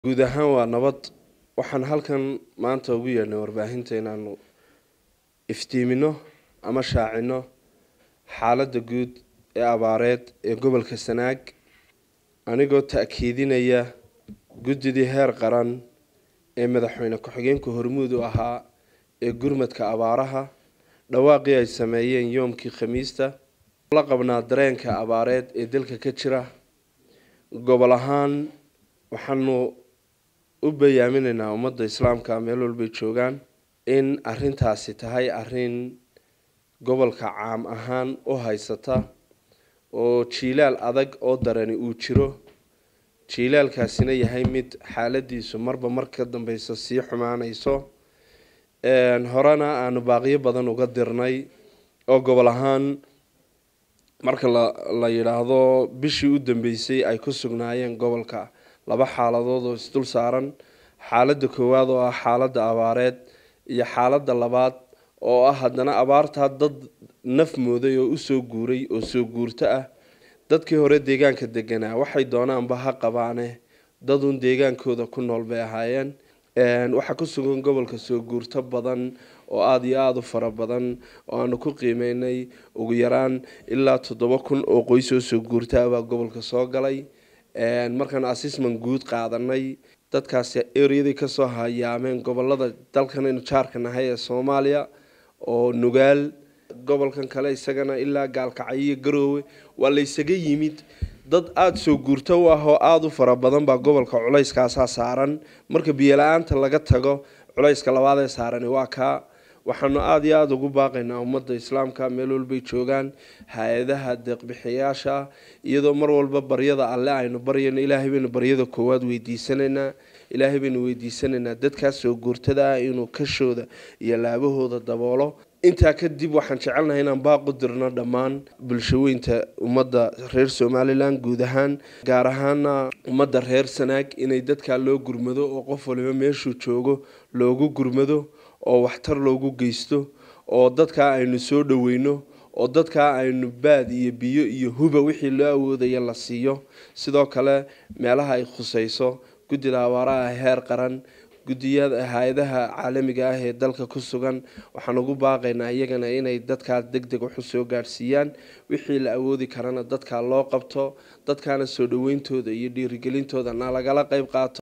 guud ahaan waa nabad waxaan halkan maanta ugu yeedhnay warbaahinta inaanu iftiimino ama shaacino xaaladda guud ee abaareed ee gobolka sanaag anigoo ta-kiidinaya guddidii heer qaran ee madaxweyne ku-xigeenka hormuud u ahaa ee gurmadka abaaraha dhawaaqii ay sameeyeen yoomkii khamiista la qabnaa dareenka abaareed ee dalka ka jira gobol ahaan waxaanu u bayaaminaynaa ummadda islaamka meel walbay joogaan in arintaasi tahay arin gobolka caam ahaan u haysata oo jiilaal adag oo darani uu jiro jiilaalkaasina yahay mid xaaladiisu marba mar ka dambeysa sii xumaaneyso horena aanu baaqiyo badan uga dirnay oo gobol ahaan marka la la yidhaahdo bishii u dambeysay ay ku sugnaayeen gobolka laba xaaladood oo isdul saaran xaaladda koowaad oo ah xaaladda abaareed iyo xaaladda labaad oo ah haddana abaartaa dad naf mooday oo usoo guuray oo soo guurto ah dadkii hore deegaanka deganaa waxay doonaanba ha qabaane dadun deegaankooda ku nool bay ahaayeen waxaa ku sugan gobolka soo guurto badan oo aada iyo aada u fara badan oo aanu ku qiimeynay ugu yaraan ilaa toddoba kun oo qoys oo soo guurta ah baa gobolka soo galay markaan assessment guud qaadanay dadkaasi eryadii kasoo hayaameen gobolada dalkan aynu jaarka nahay ee soomaaliya oo nugaal gobolkan kale isagana ilaa gaalkacyo iyo garoowe waa la ysaga yimid dad aada soo guurto u ah oo aada u fara badan baa gobolka culayskaasaa saaran marka biyola-aanta laga tago culayska labaad ee saarani waa kaa waxaanu aada iyo aada ugu baaqaynaa ummadda islaamka meel walbay joogaan hay-adaha deeqbixiyaasha iyadoo mar walba baryada alle aynu baryayno ilaahay baynu baryada koowaad weydiisanaynaa ilaahay baynu weydiisanaynaa dadkaas soo guurtada ah inuu kashooda iyo laabahooda daboolo intaa kadib waxaan jecelnahay inaan baaqu dirno dhammaan bulshaweynta ummadda reer somalilan guud ahaan gaar ahaana ummadda reer sanaag inay dadkaa loo gurmado oo qof waliba meeshuu joogo loogu gurmado oo waxtar loogu geysto oo dadkaa aynu soo dhaweyno oo dadkaa aynu baad iyo biyo iyo huba wixii loo awoodaya la siiyo sidoo kale meelaha ay khuseyso guddida abaaraha heer qaran guddiyada hay-adaha caalamiga ah ee dalka ku sugan waxaan ugu baaqaynaa iyagana inay dadkaa deg deg waxu soo gaadhsiiyaan wixii la awoodi karana dadkaa loo qabto dadkaana soo dhaweyntooda iyo dhiirigelintooda na lagala qeyb qaato